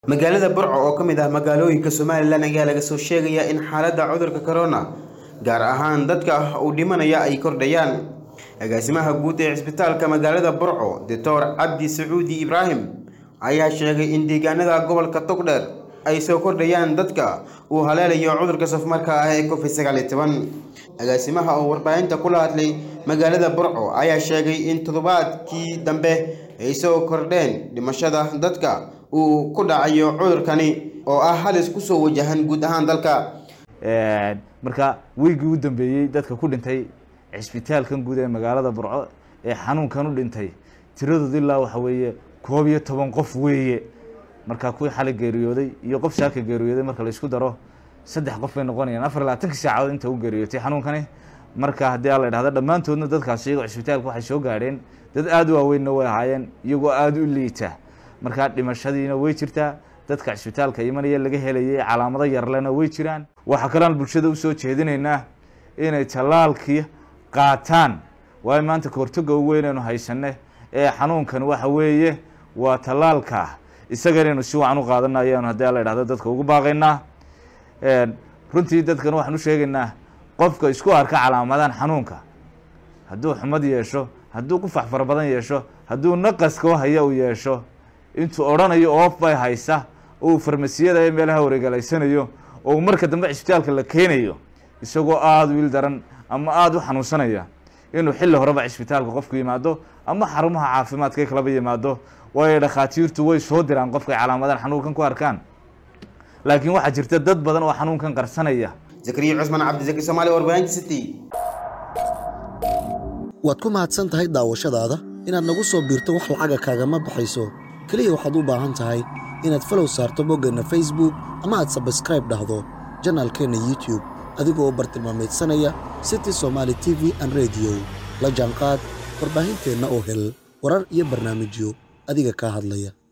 magaalada burco oo ka mid ah magaalooyinka somalilan ayaa laga soo sheegayaa in xaaladda cudurka corona gaar ahaan dadka uu dhimanaya ay kordhayaan agaasimaha guud ee cisbitaalka magaalada burco doctor cabdi sacuudi ibraahim ayaa sheegay in deegaanada gobolka togdheer ay soo kordhayaan dadka uu haleelayo cudurka safmarka ah ee covid sagaal iyo toban agaasimaha oo warbaahinta kula hadlay magaalada burco ayaa sheegay in toddobaadkii dambe ay soo kordheen dhimashada dadka uu ku dhacayo cudurkani oo ah halis kusoo wajahan guud ahaan dalka marka weygii u dambeeyey dadka ku dhintay cisbitaalkan guud ee magaalada burco ee xanuunkan u dhintay tiradooda ilaa waxa weeye koob iyo toban qof weeye marka kuwii xalay geeriyooday iyo qof saaka geeriyooday marka la isku daro saddex qof bay noqonayaan afar iyo labaatankii saacadood inta u geeriyootay xanuunkani marka haddii a la idhahda dhammaantoodna dadkaas iyagoo cisbitaalka waxay soo gaadheen dad aada u waaweynna way ahaayeen iyagoo aada u liita marka dhimashadiina way jirtaa dadka cisbitaalka imanaya laga helayay calaamado yarlena way jiraan waxaa kalean bulshada usoo jeedinaynaa inay tallaalkii qaataan waayo maanta kahortoga ugu weynaynu haysane ee xanuunkan waxa weeye waa tallaalka isaga inaynu si wacan u qaadana ayaanu haddii la idhahdo dadka ugu baaqaynaa runtii dadkan waxaan u sheegaynaa qofka isku arka calaamadan xanuunka hadduu xumad yeesho hadduu qufax fara badan yeesho hadduu naqaskoo haya uu yeesho intuu odhanayo oof bay haysa oo uu farmasiyada ee meelaha wareegalaysanayo oo uu marka dambe cisbitaalka la keenayo isagoo aada wiil daran ama aada u xanuunsanaya inuu xilli horeba cisbitaalka qofku yimaado ama xarumaha caafimaadka kalaba yimaado waayo dhakhaatiirtu way soo diraan qofkay calaamadan xanuunkan ku arkaan laakiin waxaa jirta dad badan oo xanuunkan qarsanaya zakariya cusman cabdisaki soomaali warbaahinta city waad ku mahadsan tahay daawashadaada inaad nagu soo biirto wax lacaga kaagama baxayso keliya waxaad u baahan tahay inaad falow saarto boggeenna facebook ama aad sabskraib dhahdo janaalkeenna youtube adigoo bartilmaamaydsanaya city somaali t v an rediyo la jaanqaad warbaahinteenna oo hel warar iyo barnaamijyo adiga kaa hadlaya